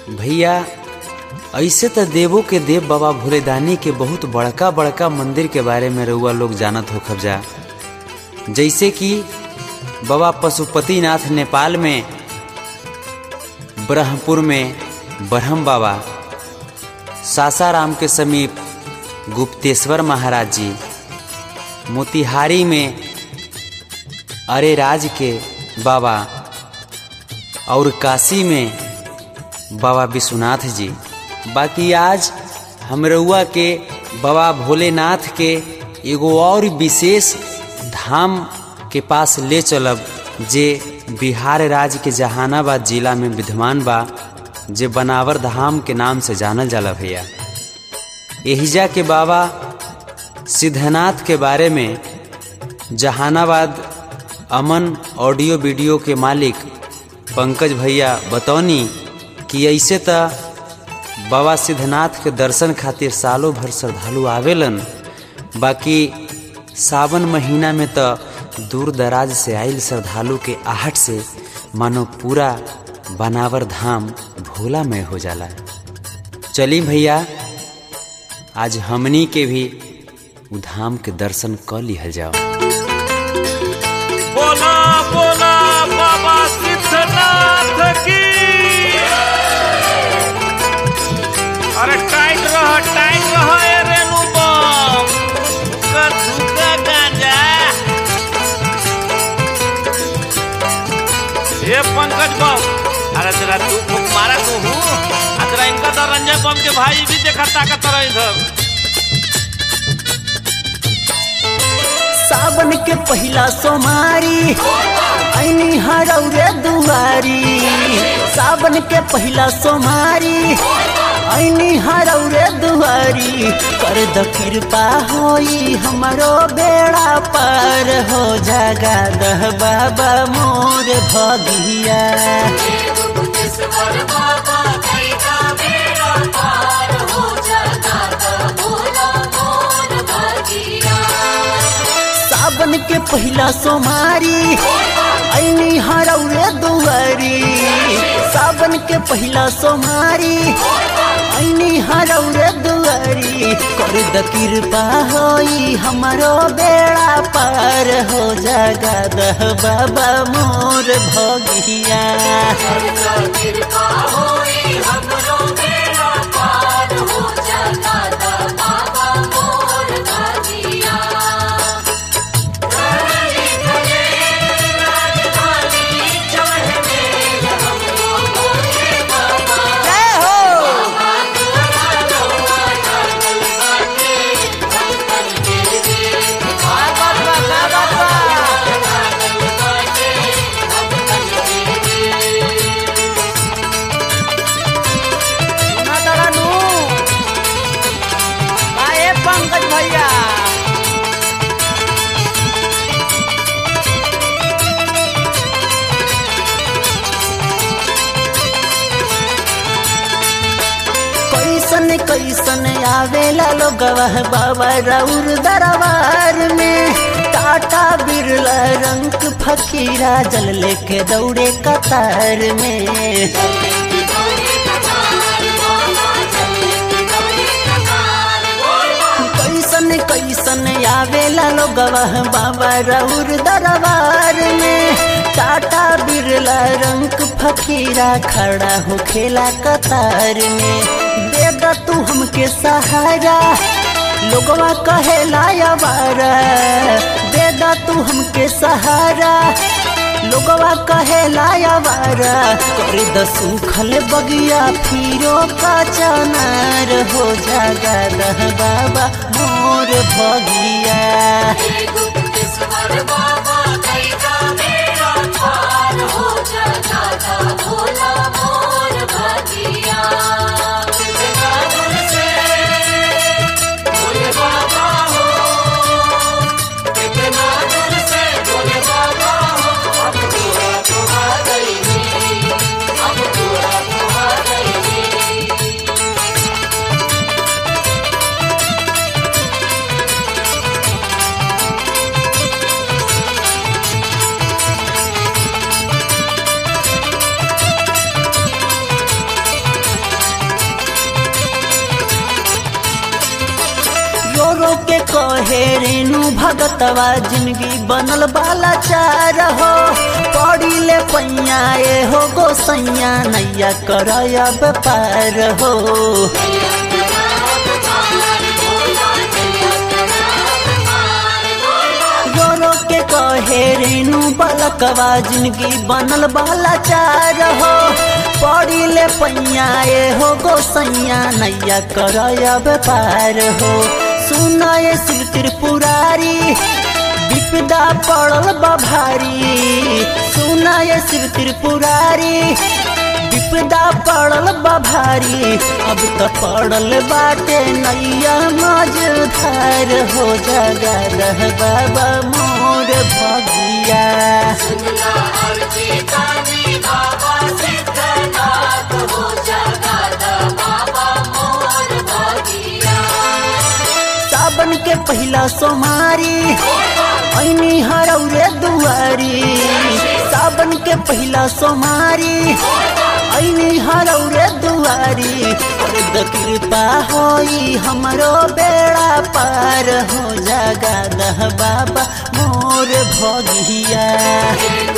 भैया ऐसे तो देवों के देव बाबा भोलेदानी के बहुत बड़का बड़का मंदिर के बारे में रउआ लोग जानत हो खबजा जैसे कि बाबा पशुपतिनाथ नेपाल में ब्रह्मपुर में ब्रह्म बाबा सासाराम के समीप गुप्तेश्वर महाराज जी मोतिहारी में अरे राज के बाबा और काशी में बाबा विश्वनाथ जी बाकी आज हम रउआ के बाबा भोलेनाथ के एगो और विशेष धाम के पास ले चलब जे बिहार राज्य के जहानाबाद जिला में विद्यमान बा जे बनावर धाम के नाम से जानल जाला भैया एहिजा के बाबा सिद्धनाथ के बारे में जहानाबाद अमन ऑडियो वीडियो के मालिक पंकज भैया बतौनी कि ऐसे त बाबा सिद्धनाथ के दर्शन खातिर सालों भर श्रद्धालु आवेलन बाकी सावन महीना में तो दूर दराज से आयल श्रद्धालु के आहट से मानो पूरा बनावर धाम भोलामय हो जाला चली भैया आज हमनी के भी उ धाम के दर्शन क लिहल जाओ बोला बोला बाबा सिद्धनाथ की अरे टाइट रह टाइट रह ए रेणु बम का धुका गांजा ए पंकज बम अरे तेरा तू फूक मारा तू हूँ आ तेरा इनका तो रंजय बम के भाई भी देखा ताकत रहा इधर सावन के पहिला सोमारी ऐनी हरौरे दुआरी सावन के पहिला सोमारी ऐनी हरौरे दुआरी कर द कृपा होई हमरो बेड़ा पार हो जागा दह बाबा मोर भगिया सावन के पहिला सोमारी ऐनी हरौरे दुआरी सावन के पहिला सोमारी ऐनी हरौरे दुआरी कर द कृपा होई हमरो बेड़ा पार हो जागा दह बाबा मोर भगिया जय हो पंकज भैया कैसन कैसन आवेला लोगवा बाबा राउर दरबार में टाटा बिरला रंग फकीरा जल लेके दौड़े कतार में कैसन कैसन आवेला लोगवा बाबा राउर दरबार में टाटा बिरला रंग फकीरा खड़ा हो खेला कतार में दे द तू हमके सहारा लोगवा कहेला अबारा दे द तू हमके सहारा लोगवा कहेला अबारा कर द सूखल बगिया फिरो का चनार हो जागा दह बाबा मोर भगिया कहे रेणु भगतवा जिंदगी बनल बाला चार हो पड़ी ले पैया ए हो गोसैया नैया कर पार हो रो रो के कहे रेणु बलकवा जिंदगी बनल बाला चार हो पड़ी ले पैया ए हो गोसैया नैया कर पार हो सुनाए शिव त्रिपुरारी विपदा पड़ल बा भारी सुनाए शिव त्रिपुरारी विपदा पड़ल बा भारी अब तो पड़ल बाटे नैया मझधार हो जागा रह बाबा मोर भगिया सावन के पहला सोमारी ऐनी हरौरे दुआरी सावन के पहला सोमारी ऐनी हरौरे दुआरी और द कृपा होई हमरो बेड़ा पार हो जागा दह बाबा मोर भगिया